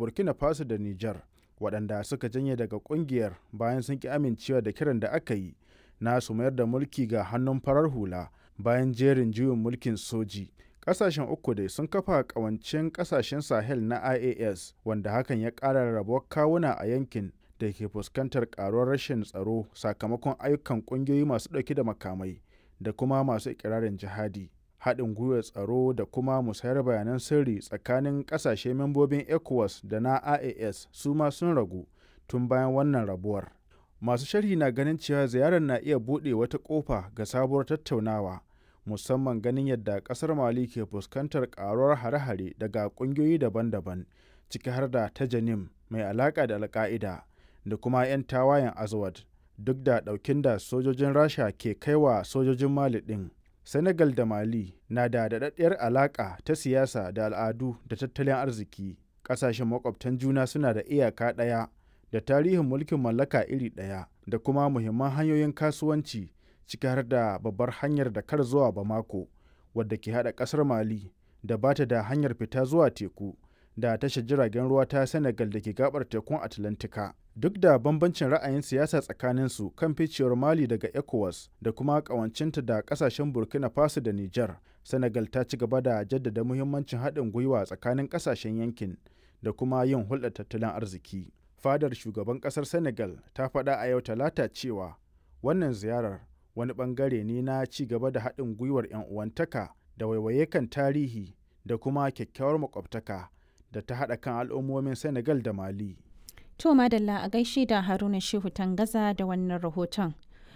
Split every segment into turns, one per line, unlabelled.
burkina faso da niger waɗanda suka janye daga ƙungiyar bayan sun ki amincewa da kiran da aka yi na su mayar da mulki ga hannun farar hula bayan jerin juyin mulkin soji ƙasashen uku dai sun kafa ƙawancin ƙasashen sahel na ias wanda hakan ya ƙara rabuwar kawuna a yankin da ke fuskantar ƙaruwar rashin tsaro sakamakon ayyukan ƙungiyoyi masu ɗauke da makamai da kuma masu ikirarin jihadi haɗin gwiwar tsaro da kuma musayar bayanan sirri tsakanin ƙasashe membobin ecowas da na ias su ma sun ragu tun bayan wannan rabuwar masu sharhi na ganin cewa ziyarar na iya buɗe wata ƙofa ga sabuwar tattaunawa musamman ganin yadda ƙasar mali ke fuskantar ƙaruwar hare-hare daga ƙungiyoyi daban-daban ciki har da ta janim mai alaƙa da alƙa'ida da kuma 'yan tawayen azawad duk da ɗaukin da sojojin rasha ke kaiwa sojojin mali ɗin Senegal da Mali na da daɗaɗɗiyar alaƙa ta siyasa da al'adu da tattalin arziki. Ƙasashen makwabtan juna suna da iyaka ɗaya da tarihin mulkin mallaka iri ɗaya da kuma muhimman hanyoyin kasuwanci ciki har da babbar hanyar da kar zuwa Bamako wadda ke haɗa ƙasar Mali da ba ta da hanyar fita zuwa teku da tashar jiragen ruwa ta Senegal da ke gabar tekun Atlantika. duk da bambancin ra'ayin siyasa tsakaninsu kan ficewar mali daga ecowas da kuma kawancinta da kasashen burkina faso da niger senegal ta ci gaba da jaddada muhimmancin haɗin gwiwa tsakanin kasashen yankin da kuma yin hulɗar tattalin arziki fadar shugaban ƙasar senegal ta faɗa a yau talata cewa wannan ziyarar wani ɓangare ne na ci gaba da haɗin gwiwar 'yan uwantaka da waiwaye kan tarihi da kuma kyakkyawar makwabtaka da ta haɗa kan al'ummomin senegal da mali
To Madalla a gaishe da Haruna Shehu Tangaza da wannan rahoton.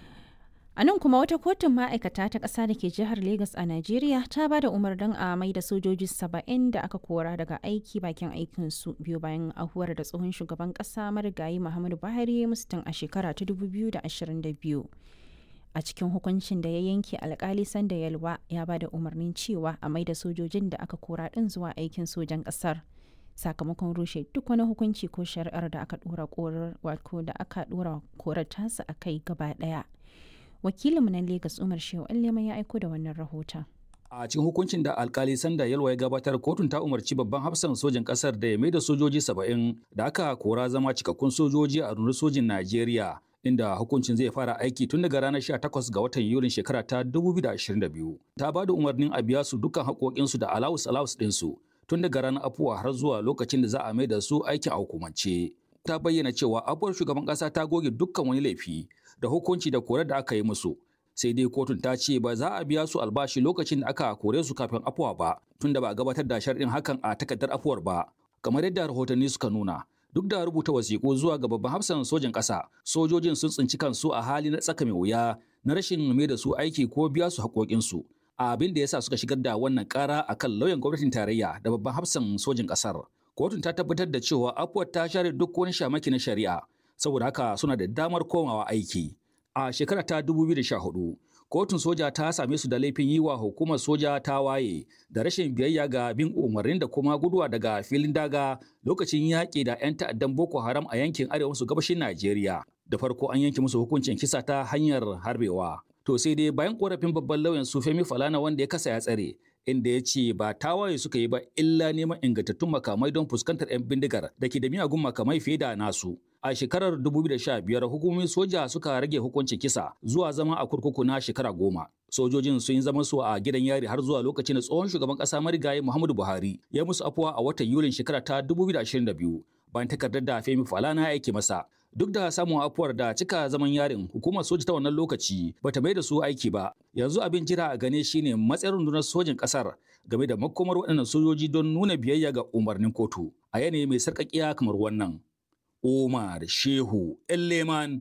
A nan kuma wata kotun ma'aikata ta ƙasa da ke jihar Legas a Najeriya ta ba da umarnin a mai da sojoji saba'in da aka kora daga aiki bakin aikinsu biyu bayan ahuwar da tsohon shugaban ƙasa marigayi Muhammadu Buhari mustin a shekara ta 2022. A cikin hukuncin da ya yanke alkali sanda yalwa ya ba da umarnin cewa a mai da sojojin da aka kora ɗin zuwa aikin sojan ƙasar. sakamakon rushe duk wani hukunci ko shari'ar da aka dora korar wato da aka dora korar tasa a kai gaba daya wakilinmu na Legas Umar Shehu Allema ya aiko da wannan rahoton
a cikin hukuncin da alkali sanda yalwa ya gabatar kotun ta umarci babban hafsan sojan kasar da ya maida sojoji saba'in da aka kora zama cikakkun sojoji a rundunar sojin najeriya inda hukuncin zai fara aiki tun daga ranar 18 ga watan yulin shekara ta 2022 ta ba da umarnin a biya su dukkan haƙoƙinsu da alawus alawus ɗinsu tun daga ranar afuwa har zuwa lokacin da za a mai da su aikin a hukumance. Ta bayyana cewa afuwar shugaban ƙasa ta goge dukkan wani laifi da hukunci da kore da aka yi musu. Sai dai kotun ta ce ba za a biya su albashi lokacin da aka kore su kafin afuwa ba, tun da ba a gabatar da sharɗin hakan a takardar afuwar ba. Kamar yadda rahotanni suka nuna, duk da rubuta wasiƙu zuwa ga babban hafsan sojan ƙasa, sojojin sun tsinci kansu a hali na tsaka mai wuya na rashin mai da su aiki ko biya su haƙoƙinsu. abin da yasa suka shigar da wannan kara akan lauyan gwamnatin tarayya da babban hafsan sojin kasar kotun ta tabbatar da cewa afuwar ta share duk wani shamaki na shari'a saboda haka suna da damar komawa aiki a shekara ta 2014 kotun soja ta same su da laifin yi wa hukumar soja ta waye da rashin biyayya ga bin umarnin da kuma guduwa daga filin daga lokacin yaƙi da 'yan ta'addan boko haram a yankin arewa maso gabashin najeriya da farko an yanke musu hukuncin kisa ta hanyar harbewa To sai dai bayan korafin babban lauyan su Femi Falana wanda ya kasa ya tsare, inda ya ce ba tawaye suka yi ba illa neman ingantattun makamai don fuskantar 'yan bindigar da ke da miyagun makamai fiye da nasu. A shekarar 2015 hukumomin soja suka rage hukuncin kisa zuwa zama a kurkuku na shekara goma. Sojojin sun yi zaman su a gidan yari har zuwa lokacin da tsohon shugaban ƙasa marigayi Muhammadu Buhari ya musu afuwa a watan Yulin shekara ta 2022 bayan takardar da Femi Falana ya aike masa. Duk da samun afuwar da cika zaman yarin hukumar soja ta wannan lokaci bata mai da su aiki ba. Yanzu abin jira a gane shine matsayin rundunar sojin kasar game da makomar waɗannan sojoji don nuna biyayya ga umarnin kotu a yanayi mai sarƙaƙiya kamar wannan. Omar Shehu Elleman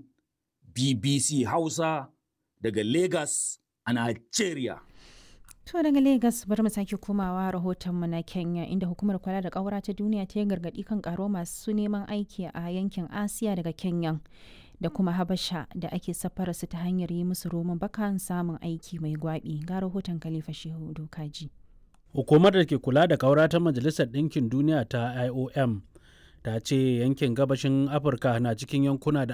BBC Hausa daga Lagos a Nigeria.
To daga Legas bari mu sake komawa rahotonmu na Kenya inda hukumar kula da ƙaura ta duniya ta yi gargaɗi kan ƙaro masu neman aiki a yankin Asiya daga Kenya da kuma Habasha da ake safara su ta hanyar yi musu roman bakan samun aiki mai gwaɓi ga rahoton Khalifa Shehu Dokaji.
Hukumar da ke kula da ƙaura ta Majalisar Ɗinkin Duniya ta IOM ta ce yankin gabashin Afirka na cikin yankuna da